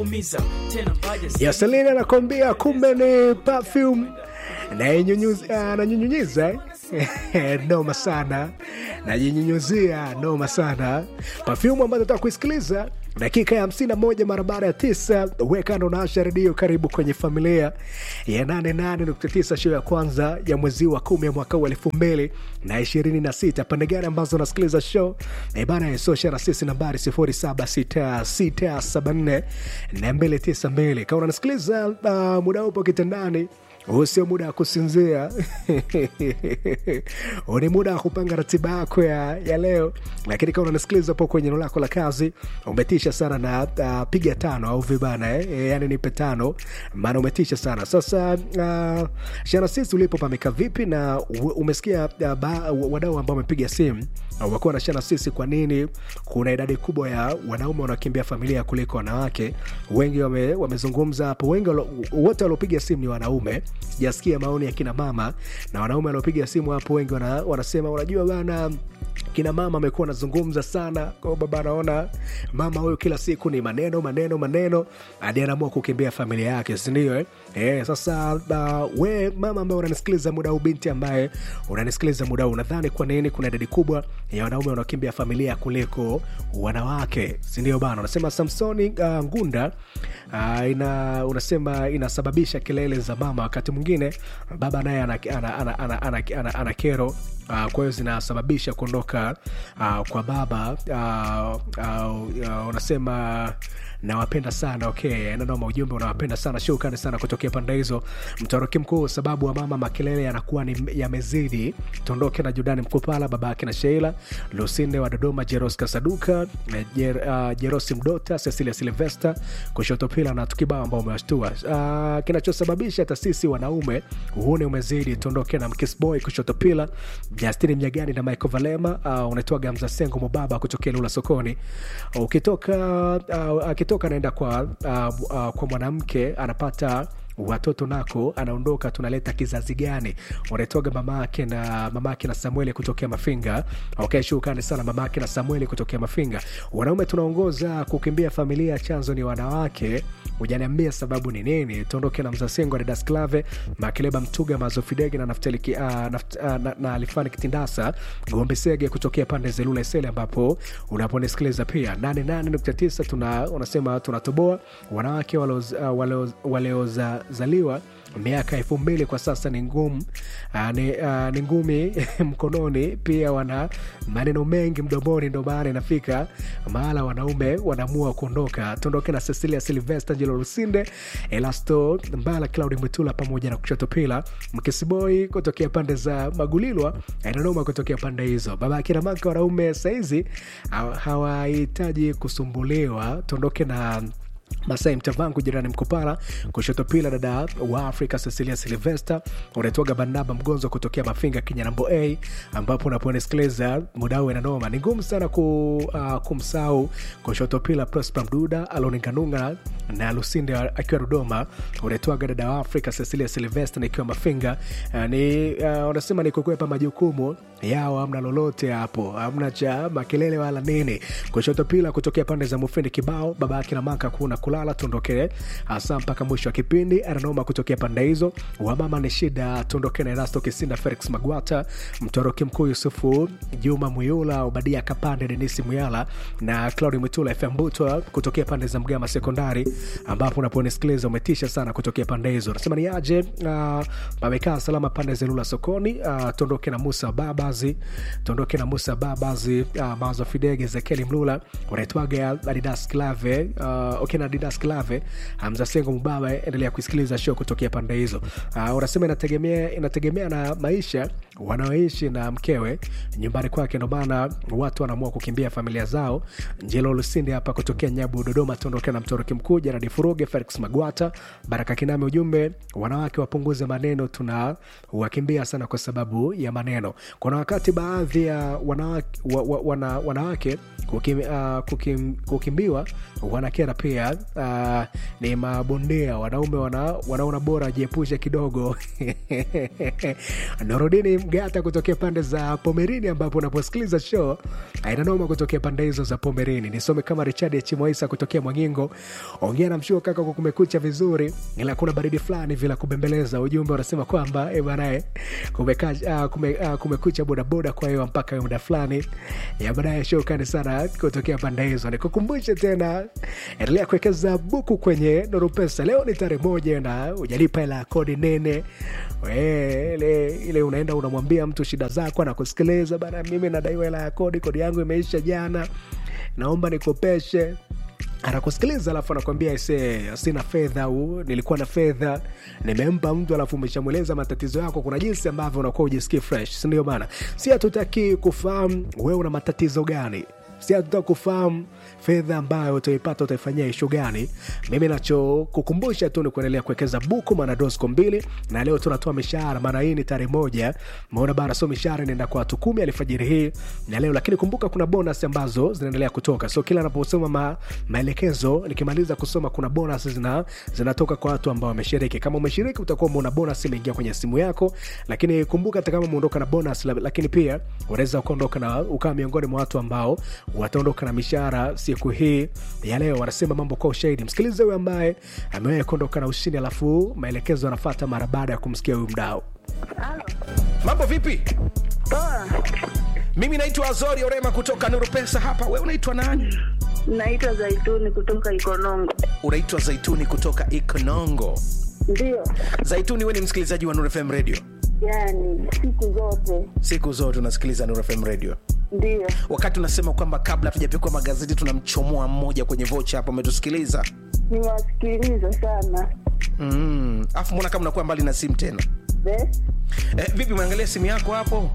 Yaselini anakwambia kumbe ni perfume nanyunyunyuza noma sana najinyunyuzia noma sana perfume ambazo nataka kuisikiliza dakika ya 51 mara baada ya tisa wekando na asha redio karibu kwenye familia ya 88.9 show ya kwanza ya mwezi wa kumi ya mwaka huu elfu mbili na ishirini na sita pande gani ambazo unasikiliza show bana yesosha na sisi nambari 076674 na 292 kama unanisikiliza uh, muda upo kitandani huu sio muda wa kusinzia huu ni muda wa kupanga ratiba yako ya, ya leo lakini kama unanisikiliza po kwenye eneo lako la kazi umetisha sana na uh, piga tano au vibana eh? E, yani nipe tano maana umetisha sana sasa uh, shana sisi ulipo pameka vipi na u- umesikia uh, ba- wadau ambao wamepiga simu uh, wakuwa nashana sisi kwa nini kuna idadi kubwa ya wanaume wanaokimbia familia kuliko wanawake wengi wame, wamezungumza hapo wengi walo- wote waliopiga simu ni wanaume sijasikia maoni ya kina mama na wanaume waliopiga simu hapo wengi wana, wanasema unajua bana kina mama amekuwa anazungumza sana kwa baba anaona mama huyu kila siku ni maneno maneno maneno hadi anaamua kukimbia familia yake sindio eh? Eh, sasa uh, we mama ambaye unanisikiliza muda huu binti ambaye unanisikiliza muda huu unadhani kwa nini kuna idadi kubwa ya wanaume wanaokimbia familia kuliko wanawake sindio bana unasema samsoni uh, ngunda uh, ina unasema inasababisha kelele za mama wakati mwingine baba naye ana, ana, ana, ana, ana, ana, ana kero uh, kwa hiyo zinasababisha kuondoka uh, kwa baba uh, uh, uh, unasema nawapenda sana okay nanoma ujumbe unawapenda sana shukrani sana kutokea pande hizo mtoroki mkuu sababu wa mama makelele yanakuwa ni yamezidi tuondoke na judani mkupala baba yake na sheila lusinde wa dodoma jeros kasaduka eh, Jer, uh, jerosi mdota cecilia silvesta kushoto pila na tukibao ambao umewashtua uh, kinachosababisha tasisi wanaume uhune umezidi tuondoke na mkisboy kushoto pila justini mnyagani na michael valema uh, unaitwa gamza sengo mubaba kutokea lula sokoni ukitoka uh, akitoka anaenda kwa uh, uh, kwa mwanamke anapata watoto nako anaondoka tunaleta kizazi gani unaitoga mamake na mamake na samueli kutokea mafinga okay, shukrani sana mamake na samueli kutokea mafinga wanaume tunaongoza kukimbia familia chanzo ni wanawake hujaniambia sababu ni nini tuondoke na mzasengo na dasklave makeleba mtuga mazofidege na naftali ki- ah, naft, ah, na, na alifani kitindasa gombe sege kutokea pande zelula isele ambapo unaponisikiliza pia 88.9 tuna unasema tunatoboa wanawake waliozaliwa walio, walio zaliwa miaka elfu mbili kwa sasa ni ngumu uh, ni, uh, ni ngumi mkononi pia wana maneno mengi mdomoni ndo maana inafika mahala wanaume wanaamua kuondoka tuondoke na cecilia silvester jilo lusinde elasto mbala claudi mwitula pamoja na kushoto pila mkisiboi kutokea pande za magulilwa nanoma kutokea pande hizo baba akina maka wanaume saizi hawa- hawahitaji kusumbuliwa tuondoke na masai mtavangu jirani mkopala kushoto pila dada wa afrika cecilia silvester unaitwaga barnaba mgonzo kutokea mafinga kinyanambo a ambapo unaponisikiliza muda huu inanoma ni ngumu sana ku, uh, kumsau kushoto pila prosper mduda aloninganunga na lusinde akiwa dodoma unaitwaga dada wa afrika cecilia silvester nikiwa mafinga uh, ni uh, unasema ni kukwepa majukumu yao amna lolote hapo amna cha makelele wala nini kushoto pila kutokea pande za mufindi kibao baba yake na maka kuna kulala tuondokee hasa mpaka mwisho wa kipindi ananoma kutokea pande hizo wamama ni shida tuondokee na erasto kisinda felix magwata mtoroki mkuu yusufu juma muyula obadia kapande denisi muyala na claudi mwitula fm butwa kutokea pande za mgama sekondari ambapo unaponisikiliza umetisha sana kutokea pande hizo nasema ni aje uh, pamekaa salama pande za lula sokoni uh, tuondoke na musa babazi tuondoke na musa babazi uh, mawazo fidege zekeli mlula unaitwaga adidas klave uh, okay, na adidas klave hamza sengo mubaba endelea kusikiliza show kutokea pande hizo uh, unasema inategemea inategemea na maisha wanaoishi na mkewe nyumbani kwake ndo maana watu wanaamua kukimbia familia zao njelo lusindi hapa kutokea nyabu dodoma tuondokea na mtoroki mkuu jaradi furuge felix magwata baraka kiname ujumbe wanawake wapunguze maneno tuna wakimbia sana kwa sababu ya maneno kuna wakati baadhi ya wanawake, wa, wa, wana, wanawake kukim, uh, kukim, kukimbiwa wanakera pia uh, ni mabondea wanaume wana, wanaona bora wajiepushe kidogo norodini mgata kutokea pande za pomerini ambapo unaposikiliza show ainanoma kutokea pande hizo za pomerini nisome kama richard chimoisa kutokea mwangingo ongea na mshuo kaka kwa kumekucha vizuri ila kuna baridi fulani vila kubembeleza ujumbe unasema kwamba e banae kumeka, uh, kume, uh, kumekucha bodaboda kwa hiyo mpaka muda fulani ya baadaye shukani sana kutokea pande hizo nikukumbushe tena endelea kuwekeza buku kwenye Nuru Pesa. Leo ni tarehe moja na ujalipa hela ya kodi nene We, ile, ile unaenda unamwambia mtu shida zako anakusikiliza bana, mimi nadaiwa hela ya kodi, kodi yangu imeisha jana, naomba nikopeshe anakusikiliza alafu anakwambia ise sina fedha au nilikuwa na fedha nimempa mtu alafu umeshamweleza matatizo yako kuna jinsi ambavyo unakuwa ujisikii fresh sindio bana si hatutaki kufahamu wewe una matatizo gani si hatutaki kufahamu fedha ambayo utaipata utaifanyia ishu gani mimi nachokukumbusha tu ni kuendelea kuwekeza buku maana dosco mbili na leo tunatoa mishahara maana hii ni tarehe moja maona bana so mishahara inaenda kwa watu kumi alfajiri hii na leo lakini kumbuka kuna bonus ambazo zinaendelea kutoka so kila anaposoma ma, maelekezo nikimaliza kusoma kuna bonus zina, zinatoka kwa watu ambao wameshiriki kama umeshiriki utakuwa umeona bonus imeingia kwenye simu yako lakini kumbuka hata kama umeondoka na bonus lakini pia unaweza ukaondoka na ukawa miongoni mwa watu ambao wataondoka na mishahara siku hii ya leo wanasema mambo kwa ushahidi msikilize huyo ambaye amewahi kuondoka na ushindi alafu maelekezo anafata mara baada ya kumsikia huyu mdao Halo. mambo vipi Poa. mimi naitwa azori orema kutoka nuru pesa hapa we unaitwa nani Naitwa Zaituni kutoka Ikonongo. unaitwa zaituni kutoka ikonongo Ndio. zaituni we ni msikilizaji wa nuru fm radio Yaani siku zote. siku zote unasikiliza nuru fm radio Ndio. wakati unasema kwamba kabla hatujapikwa magazeti tunamchomoa mmoja kwenye vocha hapo umetusikiliza Niwasikiliza sana. mm. afu mbona kama unakuwa mbali na simu tena Be? eh, vipi umeangalia simu yako hapo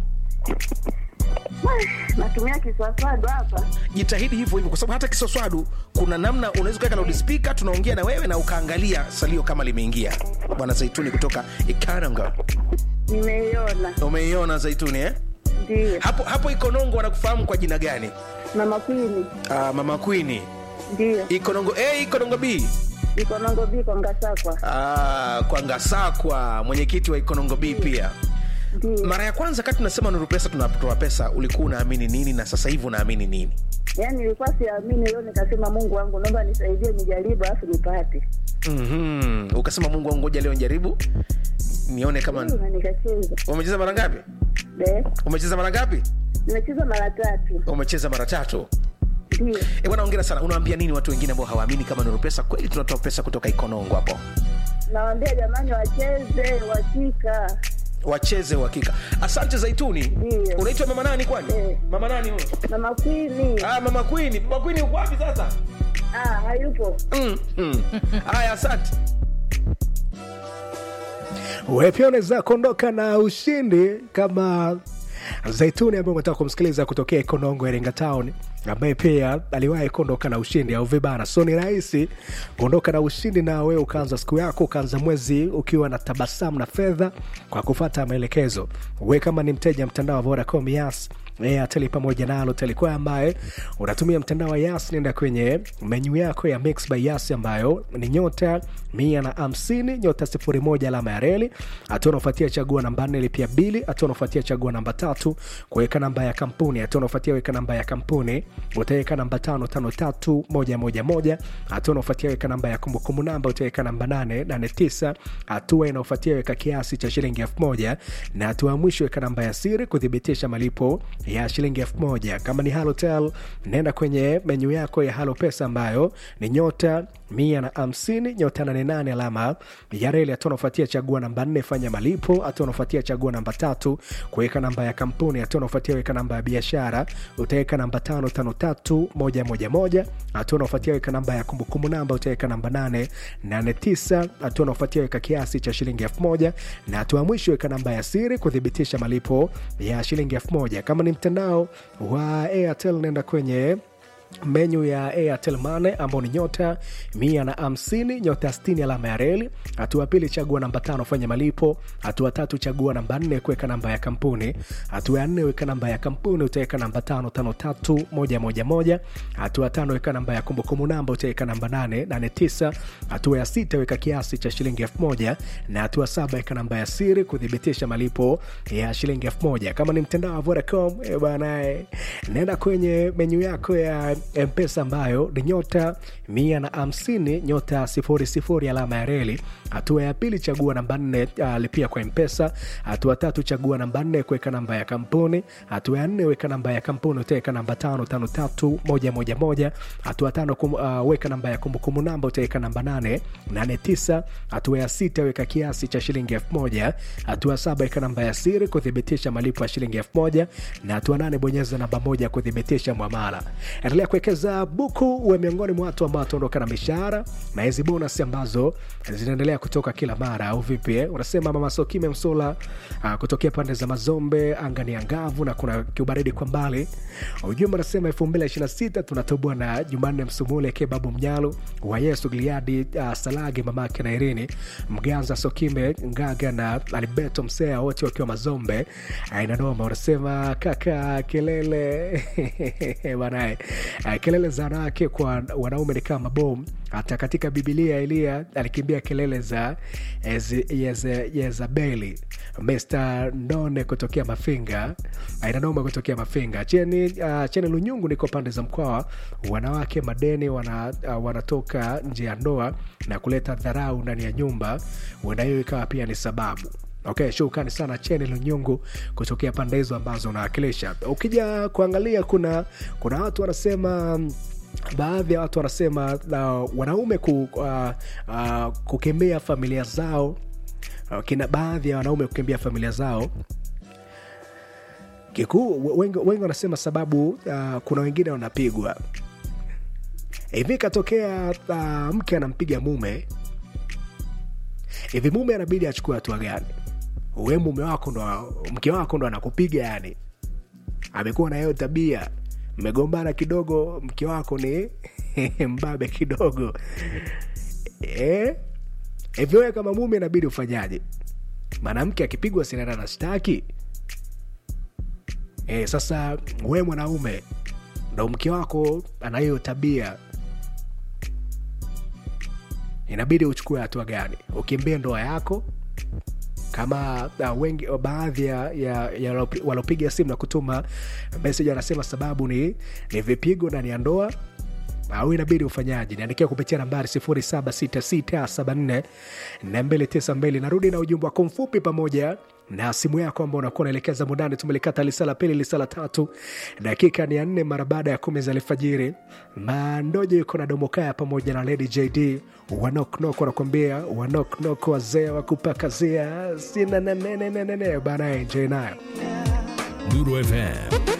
Natumia kiswaswadu hapa. jitahidi hivyo hivyo kwa sababu hata kisoswadu kuna namna unaweza ukaweka loudspeaker tunaongea na wewe na ukaangalia salio kama limeingia bwana zaituni kutoka ikaranga Nimeiona. umeiona zaituni eh? Ndio. hapo hapo ikonongo wanakufahamu kwa jina gani Mama Kwini. uh, mama kwini Ndio. ikonongo a ikonongo b Ikonongo biko Ngasakwa. uh, kwa ngasakwa mwenyekiti wa ikonongo b pia Ndio. mara ya kwanza kati tunasema nuru pesa tunatoa pesa ulikuwa unaamini nini na sasa hivi unaamini nini Yaani nilikuwa siamini leo nikasema Mungu wangu naomba nisaidie nijaribu afu nipate. mm-hmm. ukasema mungu wangu ngoja leo njaribu nione kama Ndio, Na nikacheza. umecheza mara ngapi Be? umecheza mara ngapi Nimecheza mara tatu. umecheza mara tatu Ndio. e bwana ongera sana unawaambia nini watu wengine ambao hawaamini kama nuru pesa kweli tunatoa pesa kutoka ikonongo hapo Nawaambia jamani wacheze, wachika. wacheze uhakika asante zaituni Ndio. unaitwa mama nani kwani Eh. mama nani huyo Mama Kwini. ah, mama kwini mama kwini uko wapi sasa Ah, hayupo. mm, mm. haya asante wewe pia unaweza kuondoka na ushindi kama zaituni ambaye umetaka kumsikiliza kutokea ikonongo iringa town ambaye pia aliwahi kuondoka na ushindi au vibana so ni rahisi kuondoka na ushindi na wewe ukaanza siku yako ukaanza mwezi ukiwa na tabasamu na fedha kwa kufata maelekezo we kama ni mteja mtandao wa vodacom yas airtel pamoja na alotel kwa ambaye unatumia mtandao wa yas nenda kwenye menyu yako ya mix by yas ambayo ni nyota mia na hamsini nyota sifuri moja alama ya reli hatua unaofuatia chagua namba nne lipia bili hatua unaofuatia chagua namba tatu kuweka namba ya kampuni hatua unaofuatia weka namba ya kampuni utaweka namba tano tano tatu moja moja moja hatua unaofuatia weka namba ya kumbukumbu namba utaweka namba nane nane tisa hatua inaofuatia weka kiasi cha shilingi elfu moja na hatua ya mwisho weka namba ya siri kuthibitisha malipo ya shilingi elfu moja kama ni halotel nenda kwenye menyu yako ya halo pesa ambayo ni nyota mia na hamsini nyota nane nane alama ya reli hatua unaofuatia chagua namba nne fanya malipo hatua unaofuatia chagua namba tatu kuweka namba ya kampuni hatua unaofuatia weka namba ya biashara utaweka namba tano tano tatu moja moja moja hatua unaofuatia weka namba ya kumbukumbu namba utaweka namba nane nane tisa hatua unaofuatia weka kiasi cha shilingi elfu moja na hatua ya mwisho weka namba ya siri kuthibitisha malipo ya shilingi elfu moja kama ni mtandao wa airtel nenda kwenye menyu ya Airtel Money ambao ni nyota mia na hamsini nyota sitini alama ya reli. Hatua ya pili chagua namba tano fanya malipo. Hatua tatu chagua namba nne kuweka namba ya kampuni. Hatua ya nne weka namba ya kampuni utaweka namba tano tano tatu moja moja moja. Hatua tano weka namba ya kumbukumbu namba utaweka namba nane nane tisa. Hatua ya sita weka kiasi cha shilingi elfu moja na hatua saba weka namba ya siri kuthibitisha malipo ya shilingi elfu moja. Kama ni mtandao wa Vodacom eh bwana, eh, nenda kwenye menyu yako ya mpesa ambayo ni nyota mia na hamsini nyota sifuri sifuri alama ya reli. Hatua ya pili chagua namba nne uh, lipia kwa mpesa. Hatua tatu chagua namba nne kuweka namba ya kampuni. Hatua ya nne weka namba ya kampuni utaweka namba tano tano tatu moja moja moja. Hatua tano kum, uh, weka namba ya kumbukumbu namba utaweka namba nane nane tisa. Hatua ya sita weka kiasi cha shilingi elfu moja. Hatua saba weka namba ya siri kuthibitisha malipo ya shilingi elfu moja na hatua nane bonyeza namba moja kuthibitisha mwamala. Endelea kuwekeza buku, uwe miongoni mwa watu ambao wataondoka na mishahara na hizi bonus ambazo zinaendelea kutoka kila mara, au vipi? eh? Unasema mama Sokime Msola uh, kutokea pande za Mazombe, anga ni angavu na kuna kiubaridi kwa mbali. Ujumbe unasema 2026 tunatoboa na Jumanne Msumule Kebabu Mnyalo wa Yesu Gliadi uh, Salage mamake na Irini Mganza Sokime Ngaga na Alberto Msea wote wakiwa Mazombe. Aina noma, unasema kaka kelele banae uh, kelele za wanawake kwa wanaume ni kama bomu. Hata katika Bibilia Eliya alikimbia kelele za Eze- Yeze- Yezabeli. Mr None kutokea Mafinga, ainanoma kutokea Mafinga. Cheni, uh, Cheni Lunyungu niko pande za Mkwawa. Wanawake madeni wana, uh, wanatoka nje ya ndoa na kuleta dharau ndani ya nyumba, huenda hiyo ikawa pia ni sababu. Okay, shukrani sana Cheni Lunyungu kutokea pande hizo ambazo unawakilisha. Ukija kuangalia, kuna kuna watu wanasema mm, baadhi ya watu wanasema uh, wanaume ku, uh, uh, kukimbia familia zao uh, kina baadhi ya wanaume kukimbia familia zao kikuu wengi, wengi wanasema sababu uh, kuna wengine wanapigwa hivi katokea uh, mke anampiga mume hivi mume anabidi achukue hatua gani we mume wako ndo mke wako ndo anakupiga yani amekuwa na hiyo tabia mmegombana kidogo mke wako ni mbabe kidogo Eh? hivi wewe kama mume inabidi ufanyaje mwanamke akipigwa sinana na shtaki e, sasa we mwanaume ndo mke wako ana hiyo tabia inabidi uchukue hatua gani ukimbie ndoa yako kama uh, wengi baadhi ya, ya, ya walopi- walopiga simu na kutuma meseji wanasema sababu ni, ni vipigo ndani ya ndoa au inabidi ufanyaji niandikia kupitia nambari 0766744292 narudi na ujumbe wako mfupi pamoja na simu yako ambao unakuwa unaelekeza mundani tumelikata lisala pili lisala tatu dakika ni ya nne mara baada ya kumi za alfajiri mandojo yuko na domokaya pamoja na lady jd wanoknok wanakwambia wanoknok wazee wa kupakazia sina nenenenenene bana enjoy nayo Lulu FM